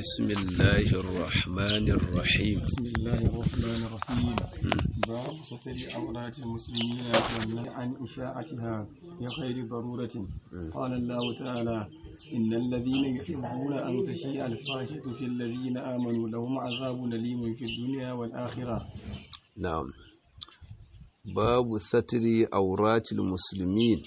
بسم الله الرحمن الرحيم بسم الله الرحمن الرحيم باب ستر عورات المسلمين والنهي عن إشاعتها بغير ضرورة قال الله تعالى إن الذين يحبون أن تشيع الفاحشة في الذين آمنوا لهم عذاب أليم في الدنيا والآخرة نعم باب ستر عورات المسلمين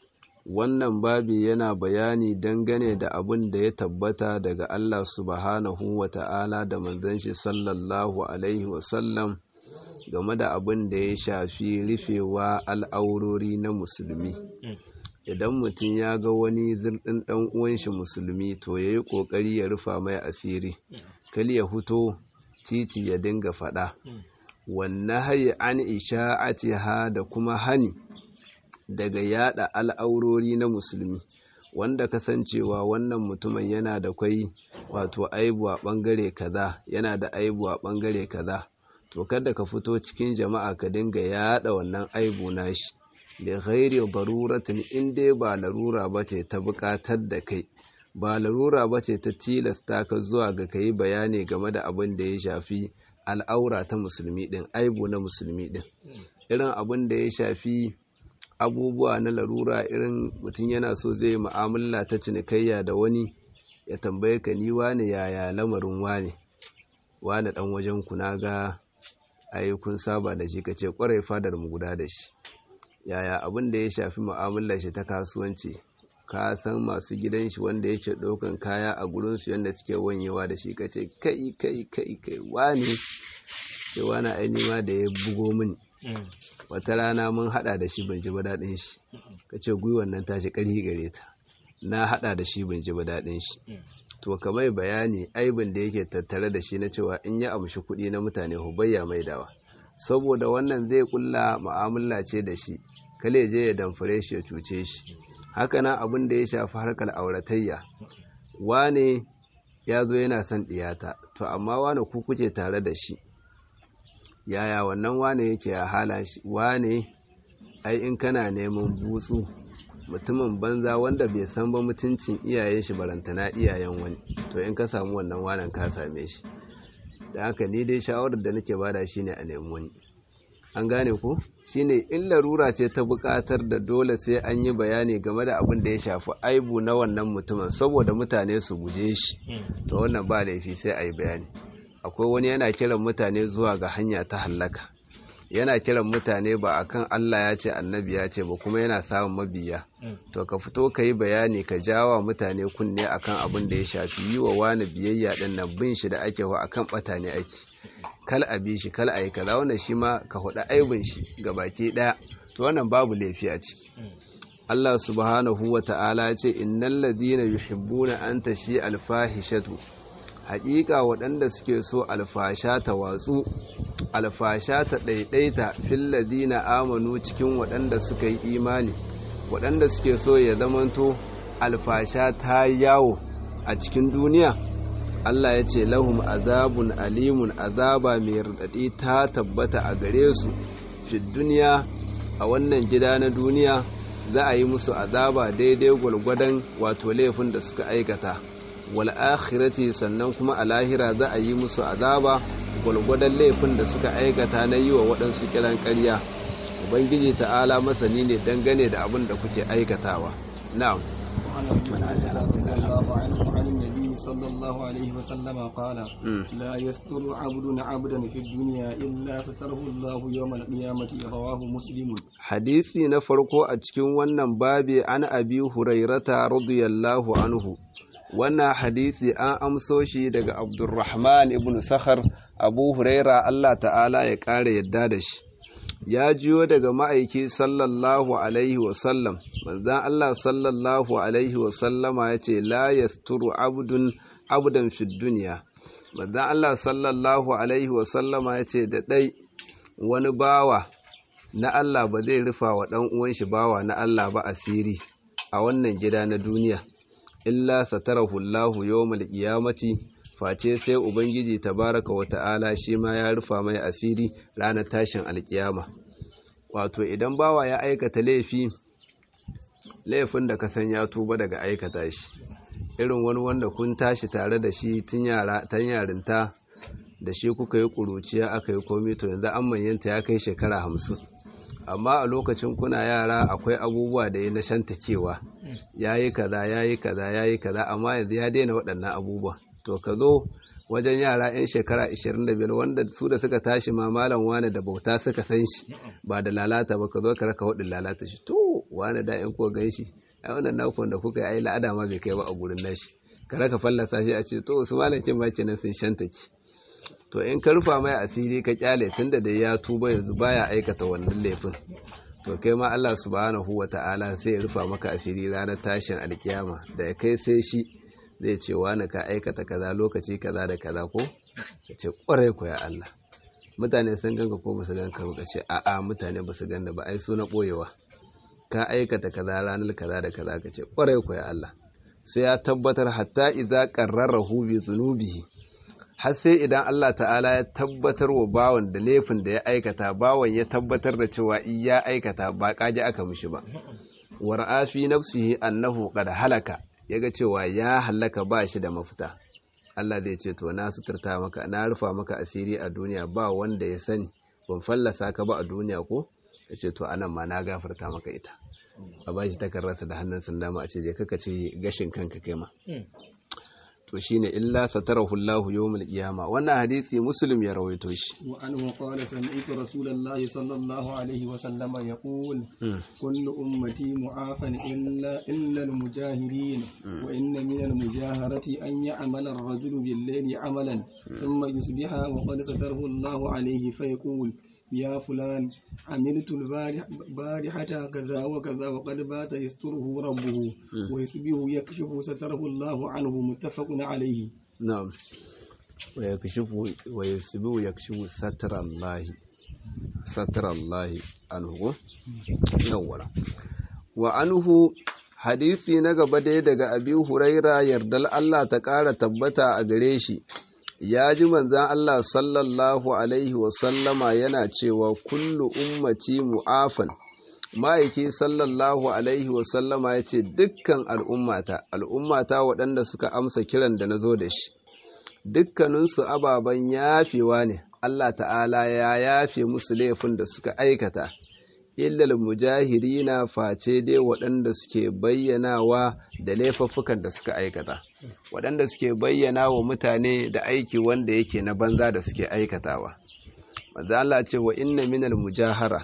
wannan babi yana bayani dangane da abin da ya tabbata daga Allah subhanahu wa ta'ala da manzon shi sallallahu alaihi wasallam game da abin da ya shafi rufewa al'aurori na musulmi idan mutum ya ga wani zirɗin ɗan uwan shi musulmi to ya yi ƙoƙari ya rufa mai asiri kal ya fito titi ya dinga faɗa wannan hayi an isha'atiha da kuma hani daga yada al'aurori na musulmi wanda kasancewa wannan mutumin yana da kwai wato aibu a bangare kaza yana da aibu a bangare kaza to kada ka fito cikin jama'a ka dinga yada wannan aibu nashi da ghairi daruratin in dai ba larura bace ta bukatar da kai ba larura bace ta tilasta ka zuwa ga kai bayani game da abin da ya shafi al'aura ta musulmi din aibu na musulmi din irin abin da ya shafi abubuwa na larura irin mutum yana so zai mu'amala ta cinikayya da wani ya tambaye ka ni wane yaya lamarin wane wane dan wajen ku na ga ai kun saba da shi kace kwarai fadar mu guda da shi yaya abin da ya shafi mu'amalar shi ta kasuwanci ka san masu gidan shi wanda yake ɗaukan kaya a gurin su yanda suke wanyewa da shi kace kai kai kai kai wane sai wani aini ma da ya bugo mini wata rana mun hada da shi ban ji ba daɗin shi ka ce gwiwan nan tashi ƙarfi gare ta na hada da shi ban ji ba daɗin shi to ka mai bayani aibin da yake tattare da shi na cewa in ya amshi kuɗi na mutane hubayya mai dawa saboda wannan zai kulla mu'amala ce da shi kale je ya damfare shi ya cuce shi haka nan abin da ya shafi harkar auratayya wane ya zo yana son ɗiyata to amma wane ku kuke tare da shi yaya wannan wane yake ya hala shi wane ai in kana neman butsu mutumin banza wanda bai san ba mutuncin iyayen shi barantana iyayen wani to in ka samu wannan wanan ka same shi da haka ni dai shawarar da nake bada shine a nemi wani an gane ko shine in larura ce ta buƙatar da dole sai an yi bayani game da abin da ya shafi aibu na wannan mutumin saboda mutane su guje shi to wannan ba laifi sai a yi bayani akwai wani yana kiran mutane zuwa ga hanya ta hallaka yana kiran mutane ba akan Allah ya ce annabi ya ce ba kuma yana samun mabiya to ka fito ka yi bayani ka jawa mutane kunne akan abin da ya shafi yi wa wani biyayya din nan bin shi da ake wa akan bata ne ake kal a bi shi kal a yi kaza wannan shi ma ka hudu aibin shi ga baki daya to wannan babu laifi a ciki Allah subhanahu wa ta'ala ya ce innal ladina yuhibbuna an tashi alfahishatu haƙiƙa waɗanda suke so alfasha ta watsu alfasha ta ɗaiɗaita filladina amanu cikin waɗanda suka yi imani waɗanda suke so ya zamanto alfasha ta yawo a cikin duniya Allah ya ce lahum azabun alimun azaba mai raɗaɗi ta tabbata a gare su fi duniya a wannan gida na duniya za a yi musu azaba daidai gwalgwadon wato laifin da suka aikata wal akhirati sannan kuma a lahira za a yi musu azaba gwalgwadon laifin da suka aikata na yi wa waɗansu kiran ƙarya ubangiji ta'ala masani ne dangane da abin da kuke aikatawa na'am صلى الله عليه وسلم قال لا يستر عبد عبدا في الدنيا إلا ستره الله يوم القيامة رواه مسلم حديثي نفرقو أتكين ونن بابي عن أبي هريرة رضي الله عنه wannan hadisi an amso shi daga abdurrahman ibn sakhar abu huraira allah ta'ala ya ƙara yadda da shi ya jiyo daga ma'aiki sallallahu alaihi wasallam manzan allah sallallahu alaihi wasallama ya ce la yasturu abdun abdan fi duniya manzan allah sallallahu alaihi wasallama ya ce da ɗai wani bawa na allah ba zai rufa wa ɗan uwan shi bawa na allah ba asiri a wannan gida na duniya illa satarahu Allahu yawmal qiyamati face sai ubangiji tabaraka wa ta'ala shi ma ya rufa mai asiri ranar tashin alkiyama wato idan bawa ya aikata laifi laifin da ka san ya tuba daga aikata shi irin wani wanda kun tashi tare da shi tun yarinta da shi kuka yi ƙuruciya aka yi komi to yanzu an manyanta ya kai shekara hamsin amma a lokacin kuna yara akwai abubuwa da ya na shantakewa ya yi kaza ya yi kaza ya yi kaza amma yanzu ya daina waɗannan abubuwa to ka zo wajen yara 'yan shekara 25 wanda su da suka tashi ma malam wane da bauta suka san shi ba da lalata ba ka zo ka raka hudin lalata shi to wane da 'yan kuwa gan shi a wannan nakon da kuka yi ai la'ada ma bai kai ba a gurin nashi ka raka fallasa shi a ce to su malakin ma kenan sun shantake to in ka rufa mai asiri ka kyale tunda da ya tuba yanzu baya aikata wannan laifin to kai ma Allah subhanahu wata'ala sai ya rufa maka asiri ranar tashin alkiyama da ya kai sai shi zai ce wani ka aikata kaza lokaci kaza da kaza ko ya ce kwarai ko ya Allah mutane sun ganka ko basu ganka ba ce a'a mutane basu ganna ba ai so na boyewa ka aikata kaza ranar kaza da kaza ka ce kwarai ko ya Allah sai ya tabbatar hatta idza qarrarahu bi dhunubihi har sai idan Allah ta'ala ya tabbatar wa bawan da laifin da ya aikata bawan ya tabbatar da cewa ya aikata ba kaji aka mishi ba war'a fi nafsihi annahu qad halaka yaga cewa ya halaka ba shi da mafita Allah zai ce to na suturta maka na rufa maka asiri a duniya ba wanda ya sani ban fallasa ka ba a duniya ko yace to anan ma na gafarta maka ita a bashi takarrarsa da hannun sandama a ce je kaka ce gashin kanka kai ma to shine illa satarahu Allah yawmul qiyama wannan hadisi muslim ya rawaito shi wa anhu qala sami'tu rasulullahi sallallahu alaihi wa sallam yaqul kullu ummati mu'afan illa illa al-mujahirin wa inna min al-mujaharati an ya'mala ar-rajulu bil-layli 'amalan thumma yusbiha wa qad satarahu Allah alaihi fa yaqul يا فلان عملت البارحة كذا وكذا وقد بات يستره ربه ويسبه يكشف ستره الله عنه متفق عليه نعم ويكشف ويسبه يكشف ستر الله ستر الله عنه يولا وعنه hadisi na gaba dai daga abi huraira yardal Allah ta ƙara tabbata a gare shi ya ji manzan Allah sallallahu Alaihi wasallama yana cewa kullu ummati mu'afan ma'aiki sallallahu Alaihi wasallama ya ce dukkan al'ummata al'ummata waɗanda suka amsa kiran da na zo da shi dukkaninsu ababen yafewa ne Allah ta'ala ya yafe musu laifin da suka aikata illal mujahirina face dai waɗanda suke bayyanawa da laifuffukan da suka aikata waɗanda suke bayyana wa mutane da aiki wanda yake na banza da suke aikatawa manzo Allah ce wa inna minal mujahara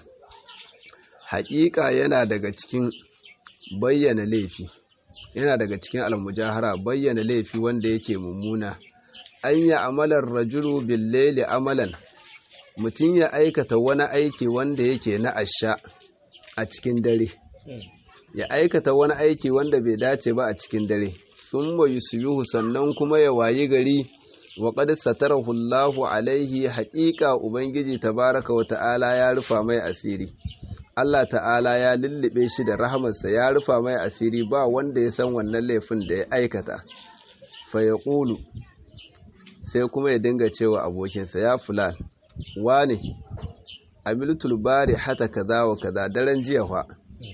haƙiƙa yana daga cikin bayyana laifi yana daga cikin almujahara bayyana laifi wanda yake mummuna an yi amalar rajulu bil laili amalan mutum ya aikata wani aiki wanda yake na asha a cikin dare ya aikata wani aiki wanda bai dace ba a cikin dare sun bayu suyuhu sannan kuma ya wayi gari wa qad satarahu Allahu alaihi haƙiƙa ubangiji tabaraka wa ta'ala ya rufa mai asiri Allah ta'ala ya lullube shi da rahamarsa ya rufa mai asiri ba wanda ya san wannan laifin da ya aikata fa yaqulu sai kuma ya dinga cewa abokinsa ya fulan wane amiltul bari hata kaza wa kaza daren jiya fa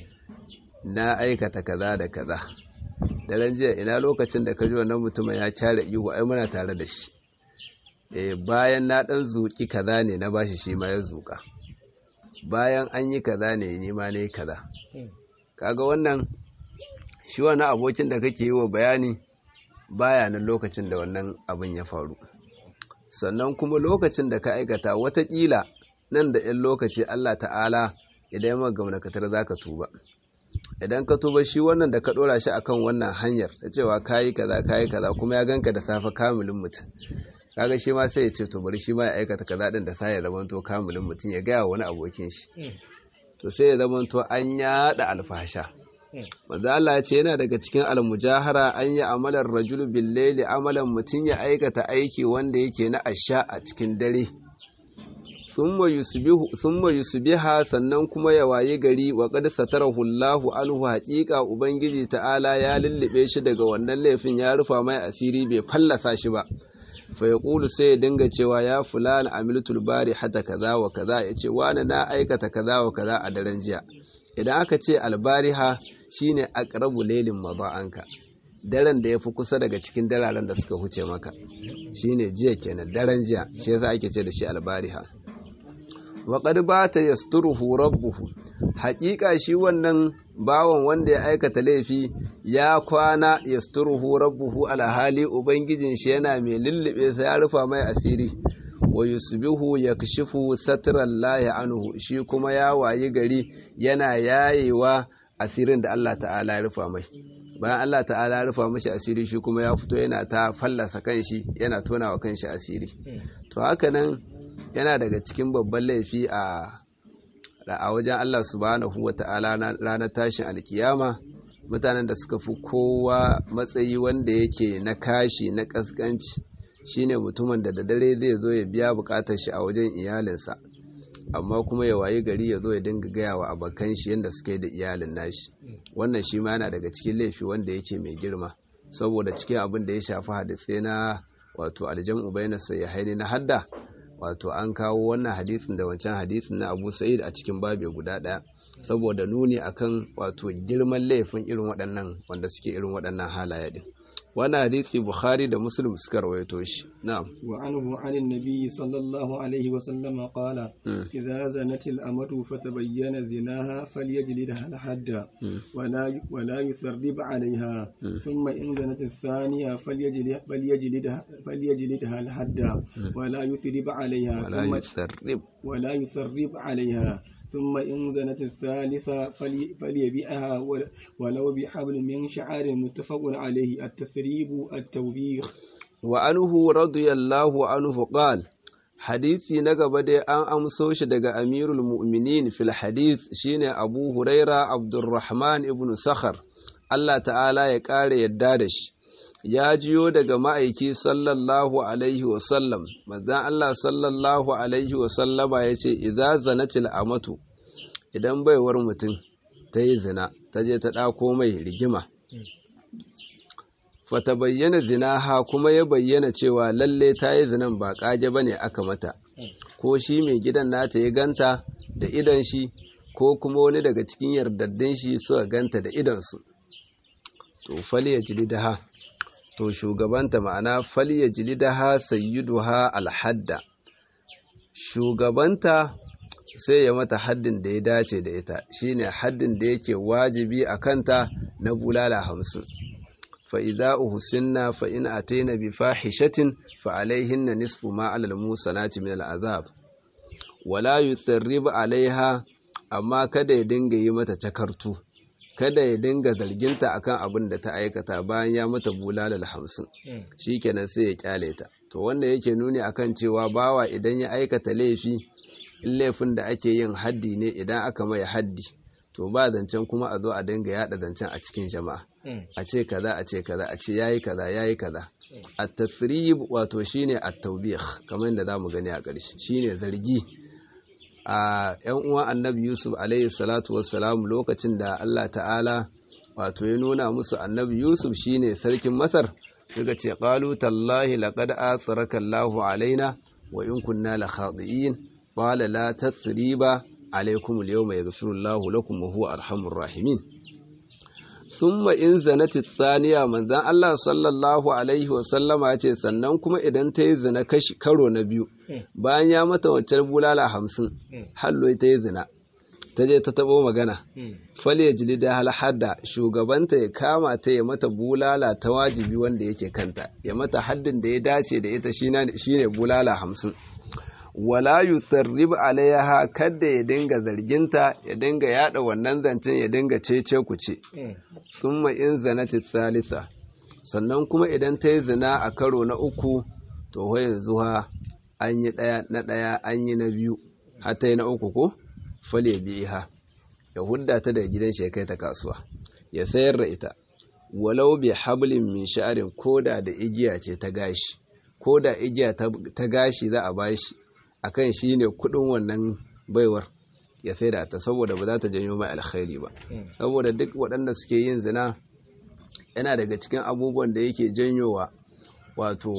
na aikata kaza da kaza daren jiya ina lokacin da kaji wannan mutumin ya kyara ihu ai muna tare da shi eh bayan na dan zuki kaza ne na bashi shi ma ya zuka bayan an yi kaza ne ni ma ne kaza kaga wannan shi wannan abokin da kake yi wa bayani baya nan lokacin da wannan abin ya faru sannan kuma lokacin da ka aikata watakila nan da 'yan lokaci Allah ta'ala idan yamma gamnakatar za ka tuba idan ka tuba shi wannan da ka ɗora shi akan wannan hanyar da cewa kayi kaza kayi kaza kuma ya ganka da safe kamilin mutum kaga shi ma sai ya ce to bari shi ma ya aikata kaza din da sai ya zamanto kamilin mutum ya gaya wani abokin shi to sai ya zamanto an yada alfasha manzo Allah ya ce yana daga cikin almujahara an yi amalar rajulu bil layli amalan mutum ya aikata aiki wanda yake na asha a cikin dare summa yusbiha sannan kuma ya waye gari wa qad satarahu Allahu alhu haqiqa ubangiji ta'ala ya lullube shi daga wannan laifin ya rufa mai asiri bai fallasa shi ba fa yaqulu sai ya dinga cewa ya fulan amiltul bari hata kaza wa kaza yace wani na aikata kaza wa kaza a daren jiya idan aka ce albariha shine aqrabu laylin mada'anka daren da ya fi kusa daga cikin dararen da suka huce maka shine jiya kenan daren jiya shi yasa ake ce da shi albariha wa qad bata yasturuhu rabbuhu haƙiƙa shi wannan bawan wanda ya aikata laifi ya kwana yasturuhu rabbuhu alhali ubangijin shi yana mai lullube sa ya rufa mai asiri wa yusbihu yakshifu satrallahi anhu shi kuma ya wayi gari yana yayewa asirin da Allah ta'ala ya rufa mai bayan Allah ta'ala ya rufa mashi asiri shi kuma ya fito yana ta fallasa kanshi yana tona wa kanshi asiri to haka nan yana daga cikin babban laifi a a wajen Allah subhanahu wa ta'ala ranar tashin alkiyama mutanen da suka fi kowa matsayi wanda yake na kashi na kaskanci shine mutumin da da dare zai zo ya biya bukatar shi a wajen iyalinsa amma kuma ya wayi gari ya zo ya dinga gaya wa abokan shi yadda suka yi da iyalin nashi wannan shi ma yana daga cikin laifi wanda yake mai girma saboda cikin abin da ya shafi hadisai na wato aljam'u bayna sayyihaini na hadda wato an kawo wannan hadisin da wancan hadisin na Abu Sa'id a cikin babe guda ɗaya saboda nuni akan wato girman laifin irin waɗannan wanda suke irin waɗannan halaye din wannan hadisi Bukhari da Muslim suka rawaito shi na'am wa anhu anin nabi sallallahu alaihi wa sallam qala idza zanat al amatu fatabayyana zinaha falyajlidha al hadda wa la wa la yutharrib alaiha thumma in zanat al thaniya falyajlidha falyajlidha falyajlidha al hadda wa la yuthrib alaiha wala yusarrib wa la yutharrib alaiha ثم إن زنت الثالثة فلي فليبيعها ولو بحبل من شعر متفق عليه التثريب التوبيخ وعنه رضي الله عنه قال hadisi na gaba dai an amso shi daga amirul mu'minin fil hadith shine abu huraira abdurrahman ibn sakhar Allah ta'ala ya ƙara yadda da shi ya jiyo daga ma'aiki sallallahu alaihi wasallam manzan Allah sallallahu alaihi wasallama ya ce idza zanatil amatu idan baiwar mutum ta yi zina ta je ta ɗako mai rigima fata bayyana zina ha kuma ya bayyana cewa lalle ta yi zinan ba ƙage ba ne aka mata ko shi mai gidan nata ya ganta da idan shi ko kuma wani daga cikin yardaddin shi suka ganta da idansu to fal ya jili da ha to shugabanta ma'ana falya jilidaha sayyiduha alhadda shugabanta sai ya mata haddin da ya dace da ita shine haddin da yake wajibi a kanta na bulala hamsin fa idza uhsinna fa in ataina bi fahishatin fa alaihinna nisfu ma alal musanati min al'azab wala yutharrib alaiha amma kada ya dinga yi mata takartu kada ya dinga zarginta akan abin da ta aikata bayan ya mata bulalal hamsin shikenan sai ya kyale ta to wanda yake nuni akan cewa bawa idan ya aikata laifi in laifin da ake yin haddi ne idan aka mai haddi to ba zancen kuma a zo a dinga yada zancen a cikin jama'a a ce kaza a ce kaza a ce yayi kaza yayi kaza at-tasrib wato shine at-tawbih kamar yadda zamu gani a ƙarshe shine zargi a ‘yan uwan annabi Yusuf alaihi salatu wassalam lokacin da Allah ta'ala wato ya nuna musu annabi Yusuf shine sarkin Masar suka ce qalu tallahi laqad atharaka Allahu alaina wa in kunna la khati'in qala la tasriba alaikum al-yawma yaghfiru Allahu lakum wa huwa arhamur rahimin thumma in zanati thaniya manzan Allah sallallahu alaihi wa sallama ce sannan kuma idan ta yi zina kashi karo na biyu bayan ya mata waccar bulala hamsin hallo ta yi zina ta je ta tabo magana fal ya jili da halhadda shugabanta ya kama ta ya mata bulala ta wajibi wanda yake kanta ya mata haddin da ya dace da ita shine bulala hamsin wala yusarrib alaiha kada ya dinga zarginta ya dinga yada wannan zancen ya dinga cece ku ce summa in zanati thalitha sannan kuma idan ta yi zina a karo na uku to yanzu ha an yi ɗaya na ɗaya an yi na biyu har ta yi na uku ko fale biha ya hudda ta daga gidan shi ya kai ta kasuwa ya sayar da ita walau bi hablin min sha'arin koda da igiya ce ta gashi koda igiya ta gashi za a bashi akan shi ne kudin wannan baiwar ya sai da ta saboda ba za ta janyo mai alkhairi ba saboda duk waɗanda suke yin zina yana daga cikin abubuwan da yake janyowa wato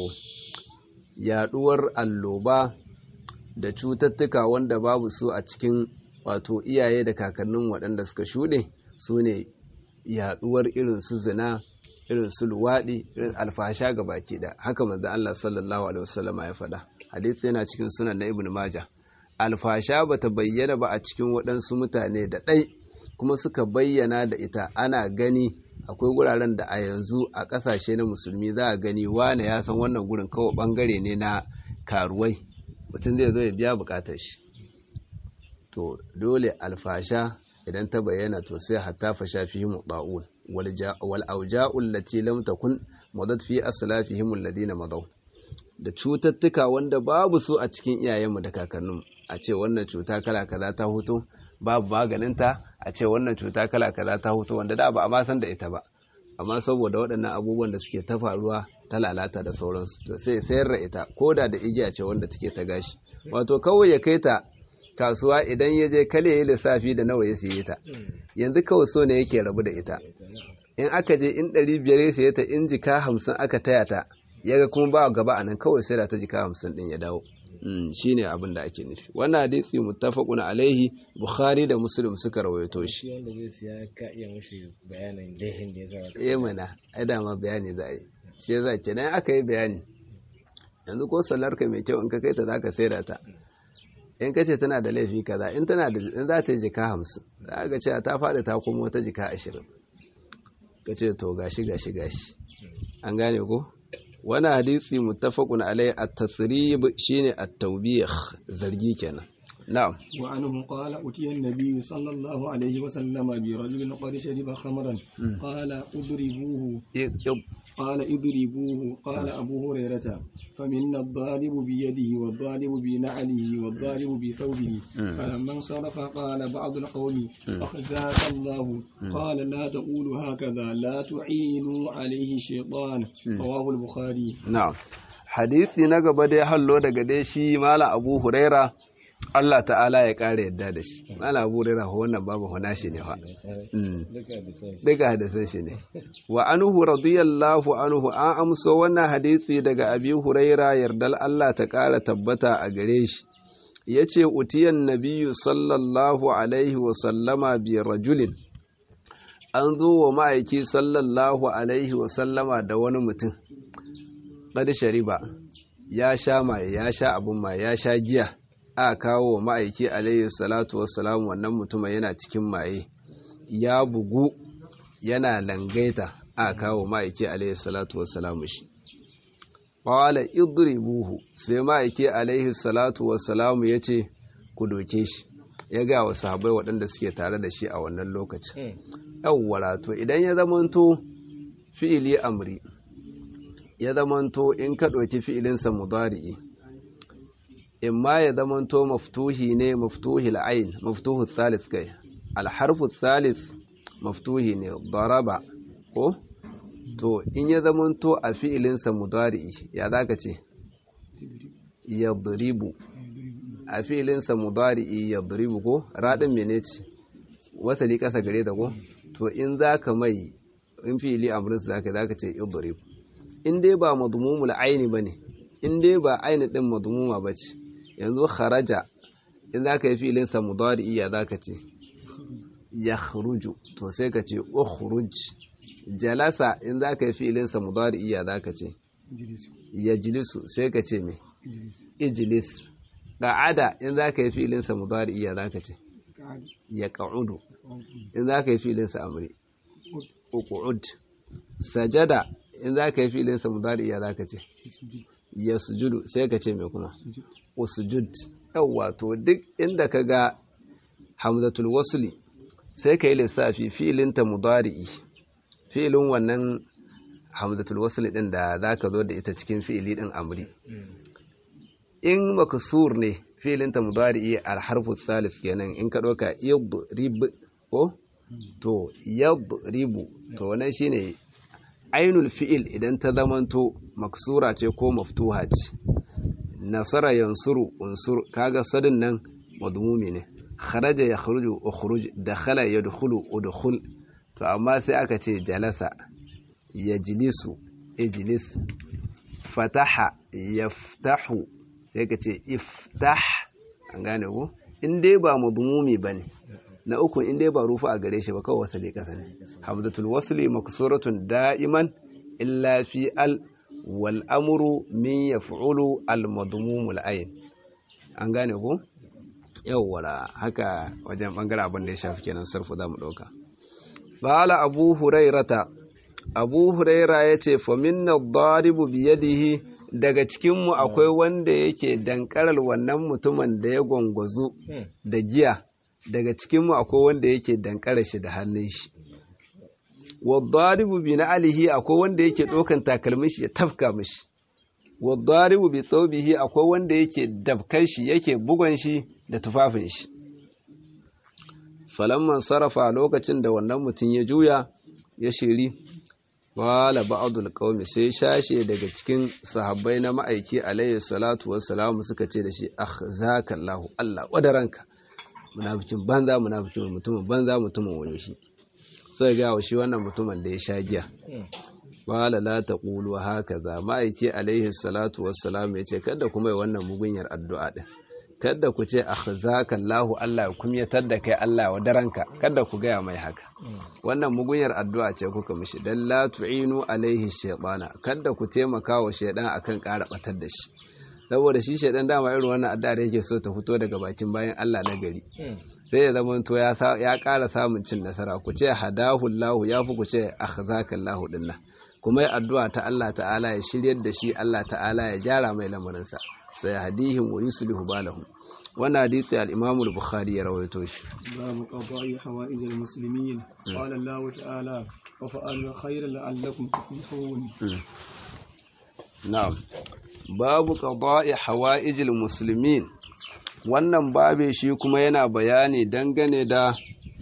yaduwar alloba da cututtuka wanda babu su a cikin wato iyaye da kakannin waɗanda suka shuɗe su ne yaduwar irin su zina irin su luwaɗi irin alfasha ga baki da haka manzo Allah sallallahu alaihi wasallam ya faɗa hadisi yana cikin sunan na ibnu majah alfasha bata bayyana ba a cikin waɗansu mutane da ɗai kuma suka bayyana da ita ana gani akwai wuraren da a yanzu a ƙasashe na musulmi za a gani wane ya san wannan gurin kawai ɓangare ne na karuwai mutum zai zo ya biya buƙatar shi to dole alfasha idan ta bayyana to sai hatta fasha fi muɗa'un wal auja'ul lati lam takun madat fi aslafihim alladhina madaw da cututtuka wanda babu su a cikin iyayenmu da kakanninmu a ce wannan cuta kala kaza ta hutu babu maganinta a ce wannan cuta kala kaza ta hutu wanda da ba a ma san da ita ba amma saboda waɗannan abubuwan da suke ta faruwa ta lalata da sauransu to sai sayar da ita ko da da igiya ce wanda take ta gashi wato kawai ya kai ta kasuwa idan ya je kale ya lissafi da nawa ya siye ta yanzu kawai so ne yake rabu da ita in aka je in ɗari biyar ya siye ta in jika hamsin aka taya ta ya ga kuma ba gaba a nan kawai sai da ta jika hamsin ɗin ya dawo shi ne abin da ake nufi wannan hadisi muttafaqun alaihi bukhari da muslim suka rawaito shi shi wanda zai siya ka iya mushi bayanin lehin da ya sa eh mana ai da ma bayani za a yi shi yasa kenan aka yi bayani yanzu ko sallar ka mai kyau in ka kai ta zaka saida ta in ka ce tana da laifi kaza in tana da in za ta yi jika hamsin za ka ce ta faɗi ta kuma wata jika ashirin ka ce to gashi gashi gashi an gane ko wani hadisi muttafaqun alai at-tasrib shine at-tawbih zargi kenan na'am وعنه قال أتي النبي صلى الله عليه وسلم برجل قد شرب خمرا قال اضربوه قال اضربوه قال أبو هريرة فمنا الضارب بيده والضارب بنعله والضارب بثوبه فلما انصرف قال بعض القوم أخزاك الله قال لا تقولوا هكذا لا تعينوا عليه الشيطان رواه البخاري na'am hadisi na gaba dai hallo daga dai shi mala abu huraira Allah ta'ala ya ƙara yadda da shi mala abu huraira wannan babu hana shi ne fa duka hadisan shi ne wa anhu radiyallahu anhu an amso wannan hadisi daga abi huraira yardal Allah ta ƙara tabbata a gare shi yace utiyan nabiyyu sallallahu alaihi wa sallama bi rajulin an zo wa ma'aiki sallallahu alaihi wa sallama da wani mutum qad shariba ya sha maye ya sha abun maye ya sha giya a kawo wa ma'aiki alaihi salatu wassalam wannan mutumin yana cikin maye ya bugu yana langaita a kawo ma'aiki alaihi salatu wassalam shi qala idribuhu sai ma'aiki alaihi salatu wassalam yace ku doke shi ya ga wa sahabbai waɗanda suke tare da shi a wannan lokacin yawwa to idan ya zamanto fi'ili amri ya zamanto in ka ɗauki fi'ilinsa mudari'i in ma ya zamanto maftuhi ne maftuhi al'ain maftuhu thalith kai alharfu thalith maftuhi ne daraba ko to in ya zamanto a fi'ilinsa mudari'i ya zaka ce yadribu a fi'ilinsa mudari'i yadribu ko radin mene ce wasali kasa gare da ko to in zaka mai in fi'ili amrinsa zaka zaka ce idribu in dai ba madmumul aini bane in dai ba aini din madmuma bace yanzu kharaja in zaka yi fi'ilin sa mudari ya zaka ce yakhruju to sai ka ce ukhruj jalasa in zaka yi fi'ilin sa mudari ya zaka ce yajlisu sai ka ce me ijlis qa'ada in zaka yi fi'ilin sa mudari ya zaka ce yaq'udu in zaka yi fi'ilin sa amri uq'ud sajada in za ka yi filinsa mudari ya za ka ce ya sujudu sai ka ce mai kuma usujud yawwa to duk inda ka ga hamzatul wasuli sai ka yi lissafi filinta mudari'i filin wannan hamzatul wasuli din da za ka zo da ita cikin fili din amri in makasur ne filinta mudari'i alharfu thalith kenan in ka ɗauka yadrib ko to yadribu to wannan shine ainul fi'il idan ta zamanto maksura ce ko maftuha ce nasara yansuru unsur kaga sadin nan madmumi ne kharaja ya kharuju ukhruj dakhala yadkhulu udkhul to amma sai aka ce jalasa yajlisu ijlis fataha yaftahu sai ka ce iftah an gane ko in dai ba madmumi bane na uku in dai ba rufa a gare shi ba kawai wasali kasa ne hamzatul wasli maksuratun da'iman illa fi al wal amru min yaf'ulu al madmumul ayn an gane ko yawwala haka wajen bangaren abin da ya shafi kenan sarfu zamu dauka qala abu hurairata abu huraira yace fa minna ad-daribu bi yadihi daga cikinmu akwai wanda yake dankarar wannan mutumin da ya gwangwazo da giya daga cikinmu akwai wanda yake dankarar shi da hannun shi wadaribu bi na alihi akwai wanda yake ɗaukan takalmin shi ya tafka mishi wadaribu bi tsobihi akwai wanda yake dabkan shi yake bugon shi da tufafin shi falamman sarrafa lokacin da wannan mutum ya juya ya shiri Wala ba'adul qaumi sai shashe daga cikin sahabbai na ma'aiki alayhi salatu wassalamu suka ce da shi akhzaka Allahu Allah wadaranka munafikin banza munafikin mutumin banza mutumin wani shi sai ga shi wannan mutumin da ya sha giya wala la taqulu hakaza ma'aiki alayhi salatu wassalamu yace kada kuma yi wannan mugunyar addu'a din kada ku ce akhzaka Allahu Allah ya kumyatar da kai Allah wa daranka kada ku gaya mai haka wannan mugunyar addu'a ce kuka mishi dan la tu'inu alaihi shaytana kada ku taimaka wa shaydan akan ƙara batar da shi saboda shi shaydan dama irin wannan addu'a da yake so ta fito daga bakin bayan Allah na gari sai ya zama to ya ya ƙara samun cin nasara ku ce hadahu Allahu ya fi ku ce akhzaka Allahu dinnan kuma addu'a ta Allah ta'ala ya shiryar da shi Allah ta'ala ya gyara mai lamarinsa sai hadihim wa yuslihu balahum wannan hadisi al-Imam al-Bukhari ya rawaito shi babu qada'i hawaij al-muslimin qala Allah ta'ala wa fa'alu khayran la'allakum tuflihun na'am babu qada'i hawaij al-muslimin wannan babe shi kuma yana bayani dangane da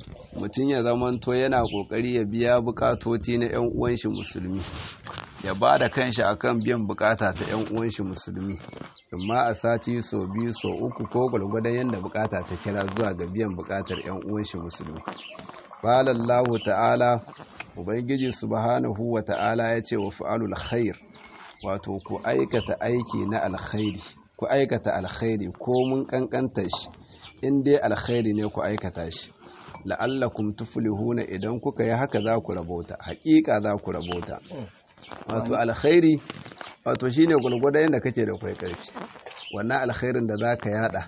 mutum ya zamanto yana kokari ya biya bukatoti na yan uwan shi musulmi ya ba da kanshi akan biyan bukata ta yan uwan shi musulmi amma a sati so biyu so uku ko gwalgwadon yadda bukata ta kira zuwa ga biyan bukatar yan uwan shi musulmi qala Allah ta'ala ubangiji subhanahu wa ta'ala yace wa fa'alul khair wato ku aikata aiki na alkhairi ku aikata alkhairi ko mun kankanta shi in dai alkhairi ne ku aikata shi la'allakum tuflihuna idan kuka yi haka za ku rabota haƙiƙa za ku rabota wato alkhairi wato shine gulgwada yadda kake da kwai karfi wannan alkhairin da zaka yada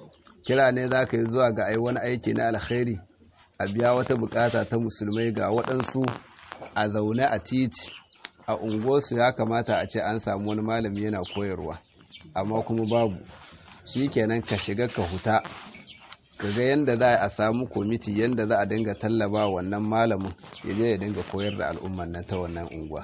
kira ne zaka yi zuwa ga ai wani aiki na alkhairi a biya wata bukata ta musulmai ga waɗansu a zaune a titi a unguwarsu ya kamata a ce an samu wani malami yana koyarwa amma kuma babu shikenan ka shiga ka huta kaga yanda za a samu kwamiti yanda za a dinga tallaba wannan malamin ya je ya dinga koyar da al'ummar nan ta wannan unguwa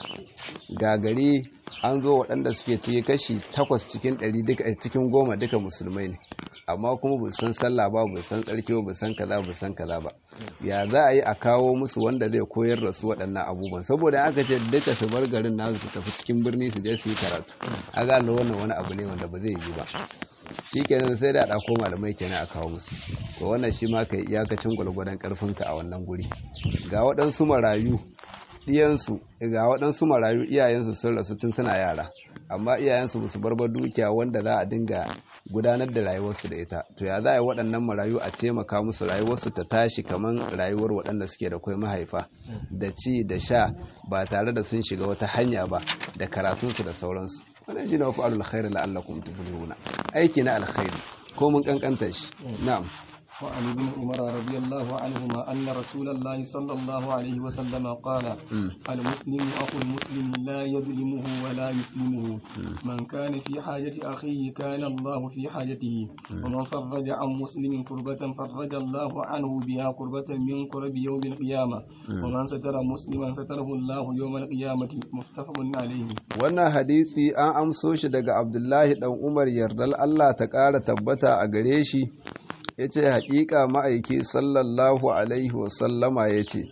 ga gari an zo waɗanda suke cike kashi takwas cikin ɗari duka cikin goma duka musulmai ne amma kuma ba san sallah ba ba san tsarki ba san kaza ba san kaza ba ya za a yi a kawo musu wanda zai koyar da su waɗannan abubuwan saboda aka ce duka su bar garin nasu su tafi cikin birni su je su yi karatu a ga wannan wani abu ne wanda ba zai yi ba shi kenan sai da a ɗauko malamai kenan a kawo musu to wannan shi ma ka iyakacin gwalgwadon ƙarfinka a wannan guri ga waɗansu marayu ɗiyansu ga waɗansu marayu iyayensu sun rasu tun suna yara amma iyayensu ba su barbar dukiya wanda za a dinga gudanar da rayuwarsu da ita to ya za a yi waɗannan marayu a taimaka musu rayuwarsu ta tashi kamar rayuwar waɗanda suke da kwai mahaifa da ci da sha ba tare da sun shiga wata hanya ba da karatunsu da sauransu wannan shine wafu alkhairi la'allakum tuflihuna aiki na alkhairi ko mun kankanta shi na'am وعن ابن عمر رضي الله عنهما أن رسول الله صلى الله عليه وسلم قال المسلم أخو المسلم لا يظلمه ولا يسلمه من كان في حاجة أخيه كان الله في حاجته ومن فرج عن مسلم كربة فرج الله عنه بها كربة من كرب يوم القيامة ومن ستر مسلما ستره الله يوم القيامة متفق عليه wannan hadisi an amso shi daga Abdullahi dan Umar yardal Allah ta ƙara tabbata a gare shi ya ce haƙiƙa ma'aiki sallallahu alaihi wasallama ya ce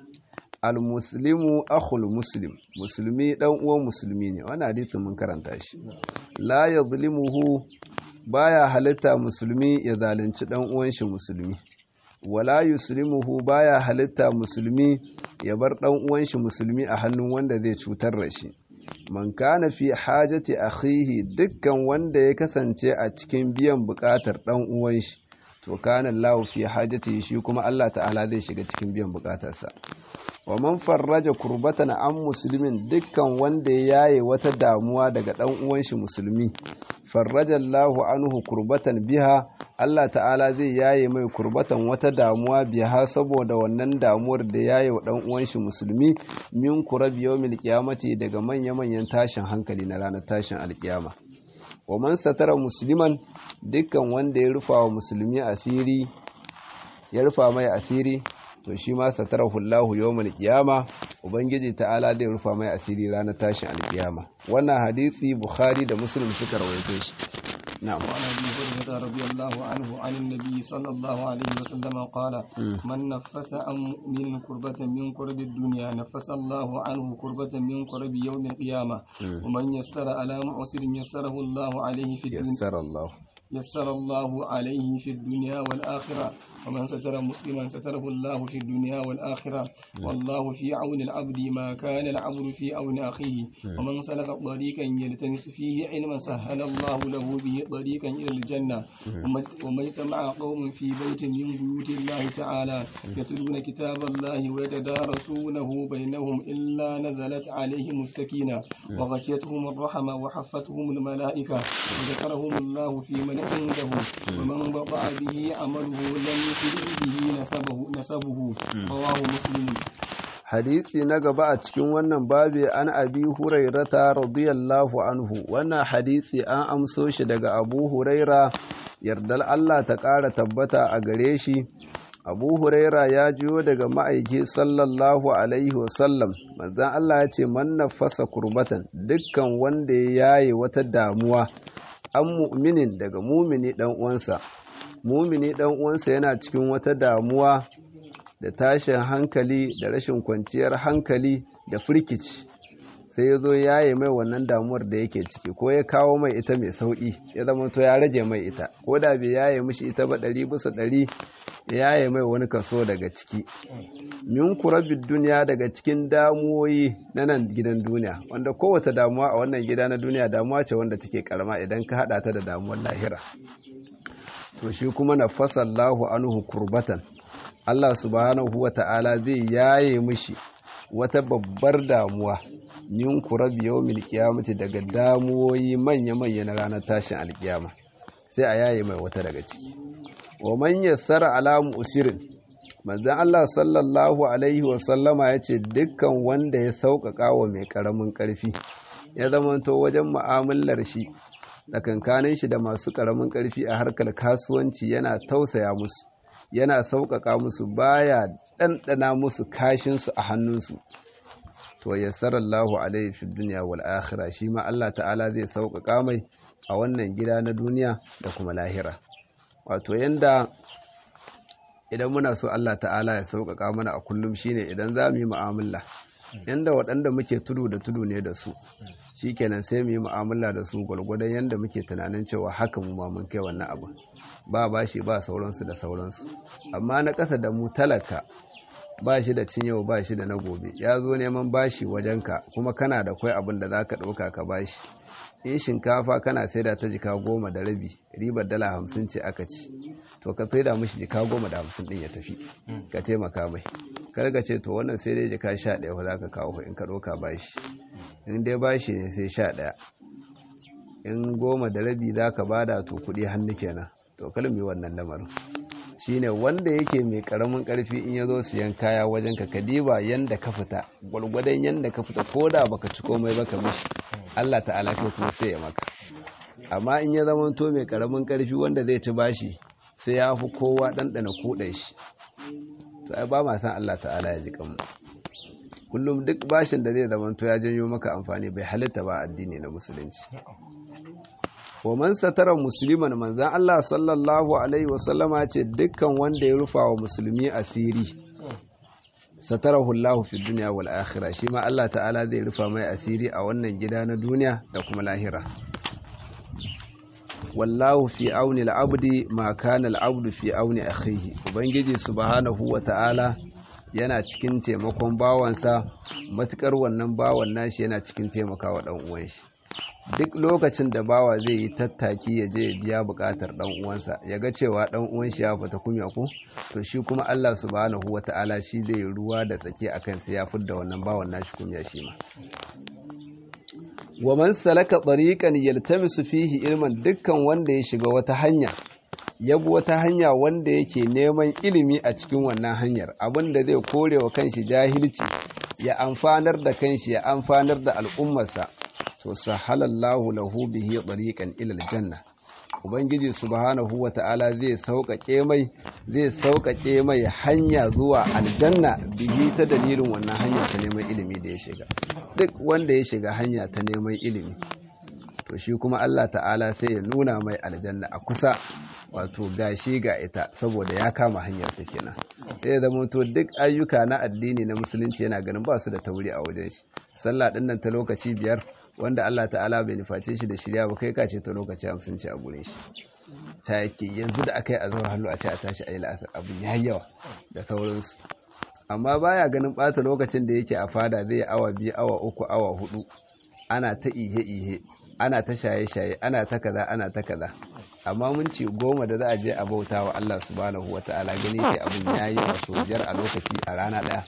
almuslimu akhul muslim musulmi ɗan uwan musulmi ne wani hadithin mun karanta shi la ya zulimuhu baya halitta musulmi ya zalunci ɗan uwan shi musulmi wala yuslimuhu baya halitta musulmi ya bar ɗan uwan shi musulmi a hannun wanda zai cutar da shi man kana fi hajati akhihi dukkan wanda ya kasance a cikin biyan buƙatar ɗan uwan shi to kana Allah fi hajati shi kuma Allah ta'ala zai shiga cikin biyan bukatarsa wa man farraja kurbatan an muslimin dukkan wanda ya yaye wata damuwa daga dan uwan shi musulmi farraja Allahu anhu kurbatan biha Allah ta'ala zai yaye mai kurbatan wata damuwa biha saboda wannan damuwar da yaye wa dan uwan shi musulmi min kurabi yawmil qiyamati daga manya manyan tashin hankali na ranar tashin alkiyama wa man satara musliman dukkan wanda ya rufa wa musulmi asiri ya rufa mai asiri to shi ma satarahu Allahu yawmal qiyama ubangiji ta'ala zai rufa mai asiri ranar tashin alkiyama wannan hadisi bukhari da muslim suka rawaito shi na'am وعن ابي هريره رضي الله عنه عن النبي صلى الله عليه وسلم قال من نفس عن مؤمن كربة من كرب الدنيا نفس الله عنه كربة من كرب يوم القيامة ومن يسر على معسر يسره الله عليه في الدنيا yassara Allah يسر الله عليه في الدنيا والآخرة ومن ستر مسلما ستره الله في الدنيا والآخرة والله في عون العبد ما كان العبد في عون أخيه ومن سلك طريقا يلتمس فيه علما سهل الله له به طريقا إلى الجنة وما اجتمع قوم في بيت من بيوت الله تعالى يتلون كتاب الله ويتدارسونه بينهم إلا نزلت عليهم السكينة وغشيتهم الرحمة وحفتهم الملائكة وذكرهم الله في من عنده ومن بطع به عمله لم يسرع به نسبه نسبه رواه مسلم hadisi na gaba a cikin wannan babi an abi hurairata radiyallahu anhu wannan hadisi an amso shi daga abu huraira yardal Allah ta ƙara tabbata a gare shi abu huraira ya jiyo daga ma'aiki sallallahu alaihi wasallam manzan Allah ya ce man nafasa kurbatan dukkan wanda ya yaye wata damuwa an mu'minin daga mumini dan uwansa mumini dan uwansa yana cikin wata damuwa da tashin hankali da rashin kwanciyar hankali da firkici sai ya zo yaye mai wannan damuwar da yake ciki ko ya kawo mai ita mai sauƙi ya zama to ya rage mai ita ko da bai yaye mishi ita ba ɗari bisa ɗari ya yaye mai wani kaso daga ciki min kurabin duniya daga cikin damuwoyi na nan gidan duniya wanda kowace damuwa a wannan gida na duniya damuwa ce wanda take karama idan ka haɗa ta da damuwar lahira to shi kuma na fasallahu anhu kurbatan Allah subhanahu wa ta'ala zai yaye mishi wata babbar damuwa min kurabi yawmil qiyamati daga damuwoyi manya-manya na ranar tashin alkiyama sai a yaye mai wata daga ciki wa man yassara ala musirin manzon Allah sallallahu alaihi wa sallama yace dukkan wanda ya sauƙaƙa wa mai ƙaramin ƙarfi ya zamanto wajen mu'amalar shi tsakankanin shi da masu ƙaramin ƙarfi a harkar kasuwanci yana tausaya musu yana sauƙaƙa musu baya ɗanɗana musu kashinsu a hannunsu to yassarallahu alaihi fi dunya wal akhirah shi ma Allah ta'ala zai sauƙaƙa mai a wannan gida na duniya da kuma lahira wato yanda idan muna so Allah ta'ala ya sauƙaƙa mana a kullum shine idan za mu yi mu'amala yanda waɗanda muke tudu da tudu ne da su shikenan sai mu yi mu'amala da su gwargwadon yanda muke tunanin cewa haka mu ma mun kai wannan abu ba bashi ba sauransu da sauransu amma na ƙasa da mu talaka ba shi da cin yau ba shi da na gobe ya zo neman bashi wajenka kuma kana da kwai abin da za ka ɗauka ka bashi in shinkafa kana saida ta jika goma da rabi ribar dala hamsin ce aka ci to ka saida mishi jika goma da hamsin ɗin ya tafi ka taimaka mai kar ka ce to wannan sai dai jika sha ɗaya fa za ka kawo in ka ɗauka bashi in dai bashi ne sai sha ɗaya in goma da rabi za ka bada to kuɗi hannu kenan to kalmi wannan lamarin shine wanda yake mai karamin karfi in ya zo siyan kaya wajen ka kadiba yanda ka fita gwalgwadon yanda ka fita ko da baka ci komai baka mishi Allah ta'ala kai kuma sai ya maka amma in ya zama to mai karamin karfi wanda zai ci bashi sai ya fi kowa ɗanɗana kuɗa shi to ai ba ma san Allah ta'ala ya ji kanmu kullum duk bashin da zai zama to ya janyo maka amfani bai halitta ba addini na musulunci wa man satara musliman manzan Allah sallallahu alaihi wasallama ce dukkan wanda ya rufa wa musulmi asiri satarahu Allah fi dunya wal akhirah shi ma Allah ta'ala zai rufa mai asiri a wannan gida na duniya da kuma lahira wallahu fi auni al-abdi ma kana al-abdu fi auni akhihi ubangiji subhanahu wa ta'ala yana cikin taimakon bawansa matukar wannan bawan nashi yana cikin taimakawa dan uwan shi duk lokacin da bawa zai yi tattaki ya je ya biya bukatar dan uwansa ya ga cewa dan uwan shi ya fita kunya ko to shi kuma Allah subhanahu wata'ala shi zai ruwa da tsaki akan sai ya fidda wannan bawan nashi kunya shi ma wa man salaka tariqan yaltamisu fihi ilman dukkan wanda ya shiga wata hanya ya bi wata hanya wanda yake neman ilimi a cikin wannan hanyar abinda zai kore wa kanshi jahilci ya amfanar da kanshi ya amfanar da al'ummarsa to sahalallahu lahu bihi tariqan ila aljanna ubangiji subhanahu wata'ala zai sauƙaƙe mai zai sauƙaƙe mai hanya zuwa aljanna bihi ta dalilin wannan hanya ta neman ilimi da ya shiga duk wanda ya shiga hanya ta neman ilimi to shi kuma Allah ta'ala sai ya nuna mai aljanna a kusa wato gashi ga ita saboda ya kama hanyar ta kenan sai zama to duk ayyuka na addini na musulunci yana ganin ba su da tauri a wajen shi sallah din nan ta lokaci biyar wanda Allah ta'ala bai nuface shi da shirya ba kai kace ta lokaci hamsin ce a gurin shi ta yake yanzu da aka yi azhar hallu a ce a tashi a yi la'asar abin ya yawa da sauransu amma baya ganin bata lokacin da yake a fada zai yi awa biyu awa uku awa hudu ana ta ihe-ihe ana ta shaye-shaye ana ta kaza ana ta kaza amma mun ce goma da za a je a bauta wa Allah subhanahu wata'ala gani ke abin ya yi wasu biyar a lokaci a rana ɗaya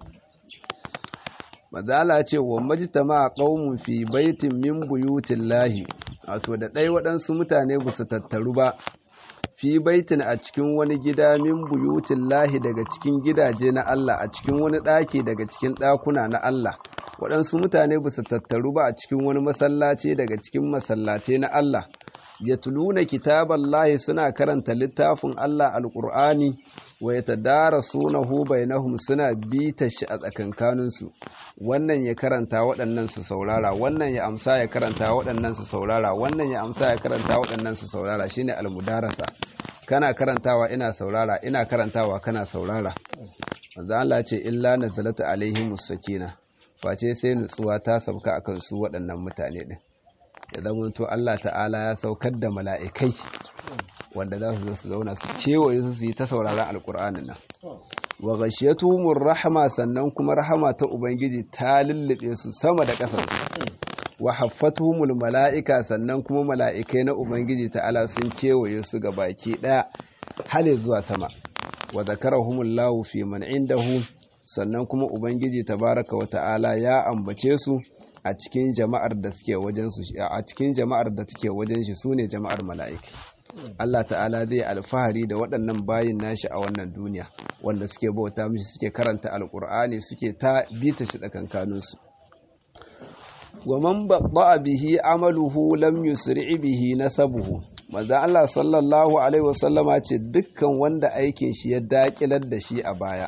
mazala ce wa majtama qaumun fi baitin min buyutin lahi wato da ɗai waɗansu mutane ba su tattaru ba fi baitin a cikin wani gida min buyutin lahi daga cikin gidaje na Allah a cikin wani ɗaki daga cikin ɗakuna na Allah waɗansu mutane ba su tattaru ba a cikin wani masallaci daga cikin masallace na Allah ya tuluna kitaballahi suna karanta littafin Allah alƙur'ani wa ya tadara sunahu bainahum suna bita shi a tsakankaninsu wannan ya karanta waɗannan su saurara wannan ya amsa ya karanta waɗannan su saurara wannan ya amsa ya karanta waɗannan su saurara shine almudarasa kana karantawa ina saurara ina karantawa kana saurara manzo Allah ce illa nazalata alaihimus sakina face sai nutsuwa ta sauka akan su waɗannan mutane din ya zama to Allah ta'ala ya saukar da mala'ikai wanda za su zo su zauna su kewaye su su yi ta sauraron alkur'anin nan wa ghashiyatuhumur rahama sannan kuma rahama ta ubangiji ta lullube su sama da ƙasar su wa haffatuhumul mala'ika sannan kuma mala'ikai na ubangiji ta'ala sun kewaye su ga baki ɗaya hale zuwa sama wa zakarahumullahu fi man indahu sannan kuma ubangiji tabaraka wa ta'ala ya ambace su a cikin jama'ar da suke wajen su a cikin jama'ar da suke wajen shi sune jama'ar mala'iki Allah ta'ala zai alfahari da waɗannan bayin nashi a wannan duniya wanda suke bauta mishi suke karanta alkur'ani suke ta bita shi tsakankaninsu wa man babba bihi amaluhu lam yusri bihi nasabuhu manzo Allah sallallahu alaihi wasallama ce dukkan wanda aikin shi ya dakilar da shi a baya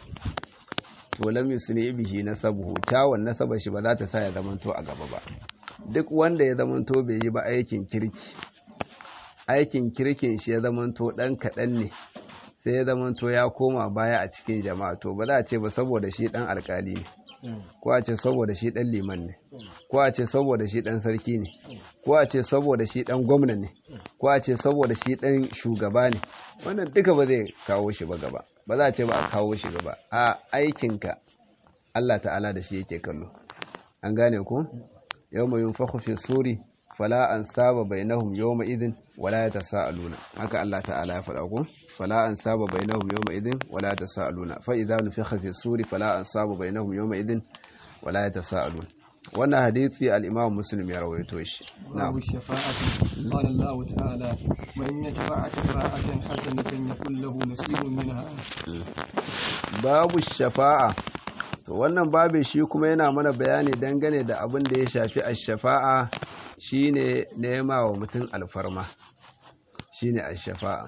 to lam yusri bihi nasabuhu kyawun nasaba shi ba za ta sa ya zamanto a gaba ba duk wanda ya zamanto bai yi ba aikin kirki aikin kirkin shi ya zamanto ɗan kaɗan ne sai ya zamanto ya koma baya a cikin jama'a to ba za a ce ba saboda shi ɗan alkali ne ko a ce saboda shi ɗan liman ne ko a ce saboda shi ɗan sarki ne ko a ce saboda shi ɗan gwamna ne ko a ce saboda shi ɗan shugaba ne wannan duka ba zai kawo shi ba gaba ba za a ce ba a kawo shi gaba a aikinka Allah ta'ala da shi yake kallo an gane ko yau mai yunfaku fi suri fala an saba bainahum yawma idin wala yatasaaluna haka Allah ta'ala ya faɗa ko fala an saba bainahum yawma idin wala yatasaaluna fa idza nufikha fi suri fala an saba bainahum yawma idin wala yatasaaluna wannan hadisi al-Imam Muslim ya rawaito shi babu shafa'ati qala Allah ta'ala man yashfa'a shafa'atan hasanatan yakul lahu nasibun minha babu shafa'a to wannan babin shi kuma yana mana bayani dangane da abin da ya shafi ash-shafa'a shine nema wa mutum alfarma shine ash-shafa'a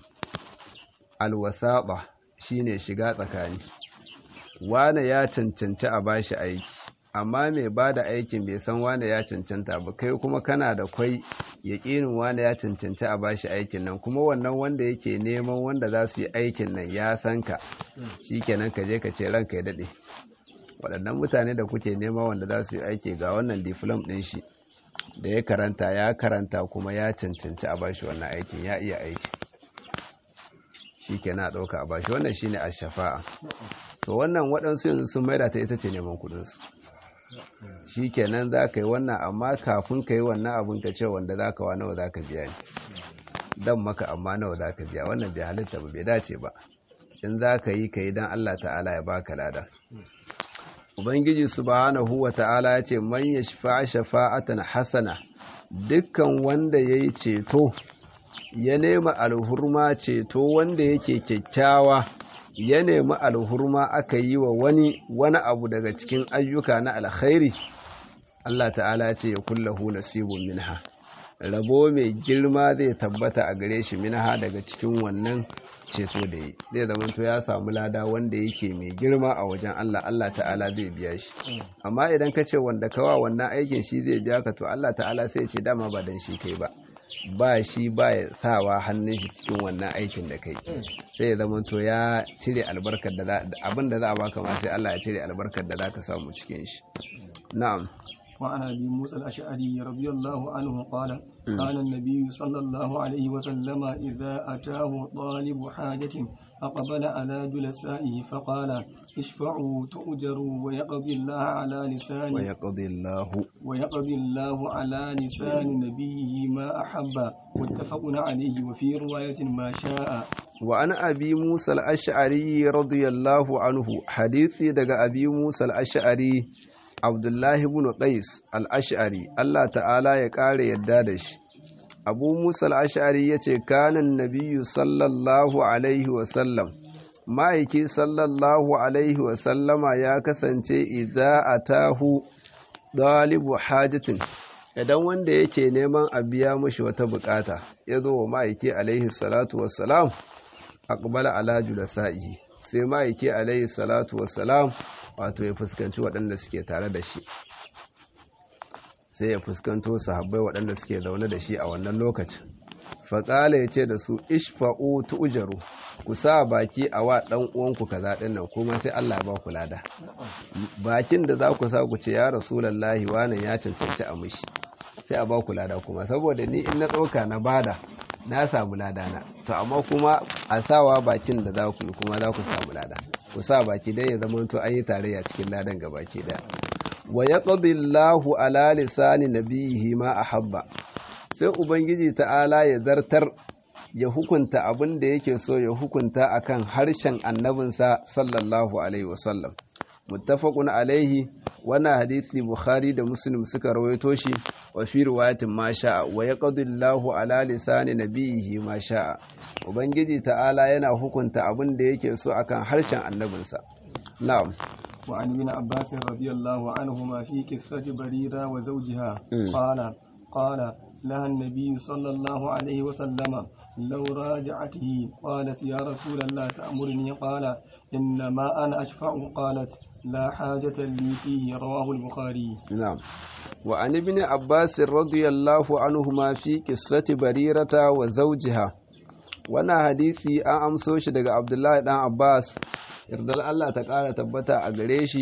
alwasaba shine shiga tsakani wane ya cancanci a bashi aiki amma mai bada aikin bai san wane ya cancanta ba kai kuma kana da kwai yaƙinin wane ya cancanci a bashi aikin nan kuma wannan wanda yake neman wanda za su yi aikin nan ya san ka shikenan ka je ka ce ranka ya daɗe waɗannan mutane da kuke nema wanda za su yi aiki ga wannan diflom ɗin shi da ya karanta ya karanta kuma ya cancanci a bashi wannan aikin ya iya aiki shi ke na ɗauka a bashi wannan shi ne a shafa'a to wannan waɗansu yanzu sun maida ta ita ce neman kuɗinsu shi kenan za ka yi wannan amma kafin ka yi wannan abin ka ce wanda za ka wa nawa za ka biya ni dan maka amma nawa za ka biya wannan bai halitta ba bai dace ba in za ka yi ka yi don Allah ta'ala ya baka lada ubangiji subhanahu wa ta'ala ya ce man ya shafa shafa'atan hasana dukkan wanda ya yi ceto ya nema alhurma ceto wanda yake kyakkyawa ya nemi alhurma aka yi wa wani wani abu daga cikin ayyuka na alkhairi Allah ta'ala ya ce ya kullahu nasibun minha rabo mai girma zai tabbata a gare shi minha daga cikin wannan ceto da yi zai zamanto ya samu lada wanda yake mai girma a wajen Allah Allah ta'ala zai biya shi amma idan ka ce wanda kawa wannan aikin shi zai biya ka to Allah ta'ala sai ce dama ba dan shi kai ba ba shi ba ya sawa hannun shi cikin wannan aikin da kai sai ya zamanto ya cire albarkar da abin da za a baka ma sai Allah ya cire albarkar da za ka samu cikin shi na'am وعن ابي موسى الاشعري رضي الله عنه قال قال النبي صلى الله عليه وسلم اذا اتاه طالب حاجه اقبل على جلسائه فقال اشفعوا تؤجروا ويقضي الله على لسان ويقضي الله ويقضي الله على لسان نبيه ما احب متفق عليه وفي روايه ما شاء وعن أبي موسى الأشعري رضي الله عنه حديثي دقى أبي موسى الأشعري Abdullahi ibn Qais al-Ash'ari Allah ta'ala ya ƙara yadda da shi Abu Musa al-Ash'ari yace kanan nabiyyu sallallahu alaihi wa sallam ma'aiki sallallahu alaihi wa sallama ya kasance idza atahu dalibu hajatin idan wanda yake neman a biya mashi wata bukata ya zo wa ma'aiki alaihi salatu wassalam aqbala ala julasa'ihi sai ma'aiki alaihi salatu wassalam wato ya fuskanci waɗanda suke tare da shi sai ya fuskanto sahabbai waɗanda suke zaune da shi a wannan lokacin faƙala ya ce da su ishfa'u tu'jaru ku sa baki a wa ɗan uwanku kaza ɗin nan kuma sai Allah ya ba ku lada bakin da za ku sa ku ce ya rasulullahi wannan ya cancanci a mishi sai a ba ku lada kuma saboda ni in na ɗauka na bada na samu lada na to amma kuma a sawa bakin da za ku yi kuma za ku samu lada ku sa baki dai ya zama to an yi tarayya cikin ladan ga baki daya wa yaqdi Allahu ala lisani nabiyihi ma ahabba sai ubangiji ta'ala ya zartar ya hukunta abin da yake so ya hukunta akan harshen annabinsa sallallahu alaihi wasallam muttafaqun alaihi wannan hadisi bukhari da muslim suka rawaito shi wa fi riwayatin ma sha'a wa yaqdi Allahu ala lisani nabiyihi ma sha'a ubangiji ta'ala yana hukunta abin da yake so akan harshen annabinsa na'am وعن ابن عباس رضي الله عنهما في قصة بريرة وزوجها قال قال لها النبي صلى الله عليه وسلم لو راجعته قالت يا رسول الله تأمرني قال إنما أنا أشفع قالت لا حاجة لي فيه رواه البخاري نعم وعن ابن عباس رضي الله عنهما في قصة بريرة وزوجها وانا حديثي an amso shi daga Abdullahi dan Abbas yardar Allah ta ƙara tabbata a gare shi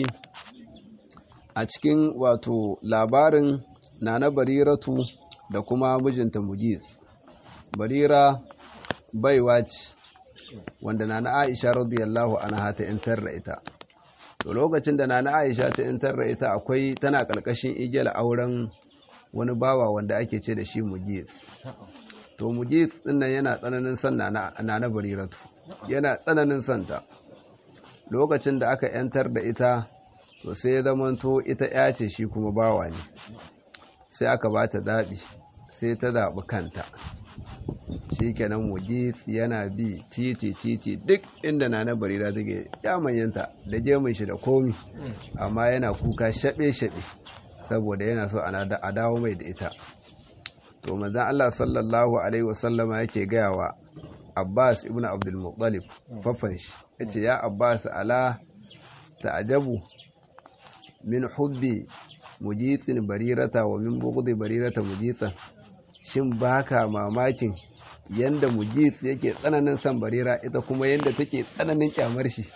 a cikin wato labarin nana bariratu da kuma mijinta mujiz barira baiwa ce wanda nana aisha radiyallahu anha ta intar da ita to lokacin da nana aisha ta intar da ita akwai tana ƙarƙashin igiyar auren wani bawa wanda ake ce da shi mujiz to mujiz dinnan yana tsananin son nana bariratu yana tsananin son ta lokacin da aka yantar da ita to sai ya zamanto ita ya ce shi kuma bawa ne sai aka ba ta zaɓi sai ta zaɓi kanta shi kenan mujis yana bi titi titi duk inda na na barira take ya manyanta da gemun shi da komi amma yana kuka shaɓe-shaɓe saboda yana so a dawo mai da ita to manzan Allah sallallahu alaihi wasallama yake gaya wa Abbas ibn Abdul Muttalib faffan shi yace ya Abbas ala ta'jabu min hubbi mujithin barirata wa min bughdi barirata mujithan shin baka mamakin yanda mujith yake tsananin san barira ita kuma yanda take tsananin kyamar shi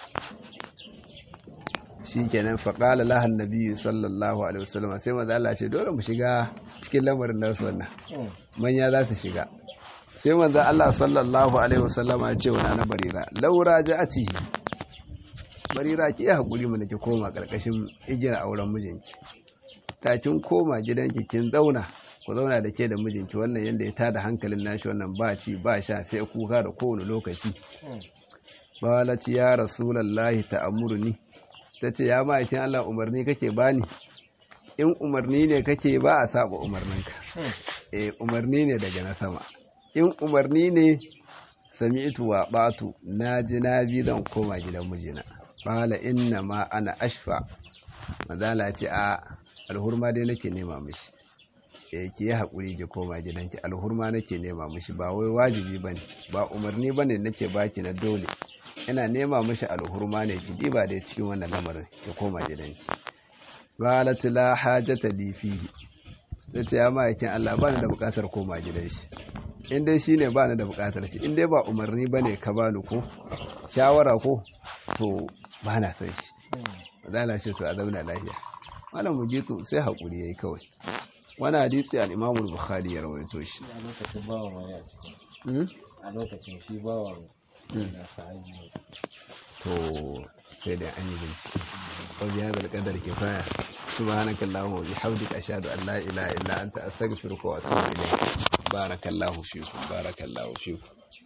shikenan faqala laha annabi sallallahu alaihi wasallam sai manzo Allah ce dole mu shiga cikin lamarin nasu wannan manya za su shiga sai manzo Allah sallallahu alaihi wasallama ya ce wa na barira laura ja'atihi barira ki yi hakuri mu nake koma karkashin igiyar auren mijinki ta kin koma gidanki kin zauna ku zauna da ke da mijinki wannan yanda ya tada hankalin nashi wannan ba ci ba sha sai kuka da kowane lokaci qalat ya rasulullahi ta'amuruni tace ya ma'aikin Allah umarni kake bani in umarni ne kake ba a saba umarninka eh umarni ne daga na sama in umarni ne sami'tu wa batu naji na bi zan koma gidan mijina qala inna ma ana ashfa madala ce a alhurma dai nake nema mishi eh ki yi hakuri ki koma gidanki alhurma nake nema mishi ba wai wajibi bane ba umarni bane nake baki na dole ina nema mishi alhurma ne ki diba dai cikin wannan lamarin ki koma gidanki qalat la hajata li fihi zace ya ma'aikin Allah ba ni da bukatar koma gidan shi in dai shine ba ni da bukatar shi in dai ba umarni bane ka bani ko shawara ko to ba na san shi madala shi to a zauna lafiya malam mujitu sai hakuri yayi kawai wani hadisi al-Imam al-Bukhari ya rawaito shi a lokacin bawan wani a cikin a lokacin shi bawan na sahabi ne to sai da an yi bincike ko biya da kadar kifaya subhanakallahumma wa bihamdika ashhadu an la ilaha illa anta astaghfiruka wa atubu ilayk barakallahu fikum barakallahu fikum